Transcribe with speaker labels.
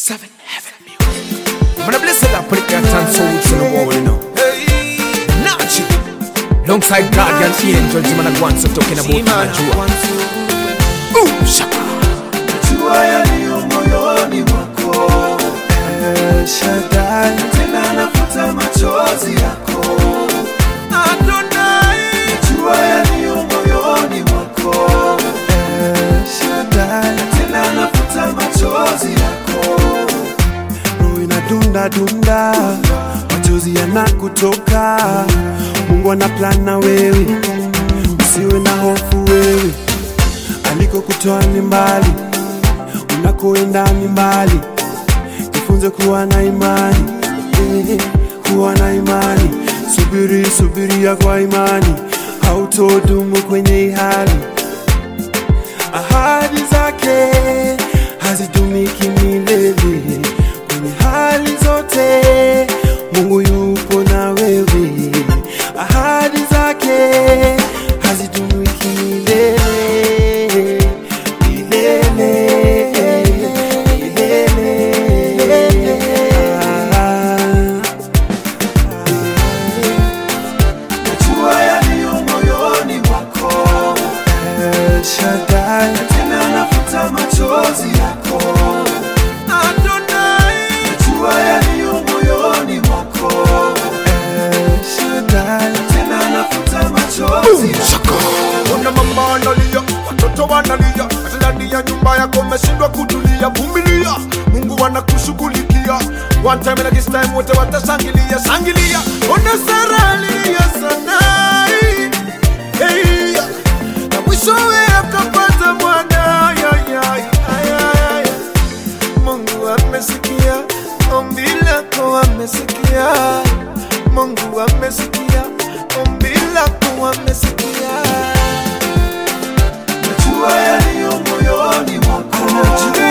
Speaker 1: Seven Heaven Music. I'm gonna bless it up, put it there, and soul to the wall, you know. Nachi. Alongside Guardian Angel, Jimana Gwanso talking about Najua. Ooh, shaka.
Speaker 2: Jua yaliyo moyoni mwako El Shaddai, tena nafuta machozi yako
Speaker 1: Adonai.
Speaker 2: Jua yaliyo moyoni mwako El Shaddai, tena nafuta machozi yako roho inadunda dunda, machozi yanakutoka. Mungu ana plan na wewe, usiwe na hofu wewe, alikokutoa ni mbali, unakoenda ni mbali. Jifunze kuwa na imani, eh, kuwa na imani. Subiri, subiria kwa imani, hautodumu kwenye hii hali ahadi zake hazitumiki milele kwenye hali zote mungu yupo na wewe ahadi zake hazitumiki milele milele milele Ah. Najua yaliyo moyoni mwako El Shaddai, tena nafuta machozi yako
Speaker 1: Adonai.
Speaker 2: Najua yaliyo moyoni mwako El Shaddai, tena nafuta machozi yako
Speaker 3: Ona mama analia, watoto wanalia, hata ndani ya nyumba yako umeshindwa kutulia. Vumilia, Mungu anakushughulikia. One time and this time wote watashangilia, shangilia. Ona Sara alilia sana, hey, na mwishowe akapata mwana. Ay, ay, ay, ay, ay. Mungu amesikia ombi lako, amesikia. Mungu amesikia ombi lako, amesikia.
Speaker 2: Najua yaliyo moyoni mwako
Speaker 3: Anajua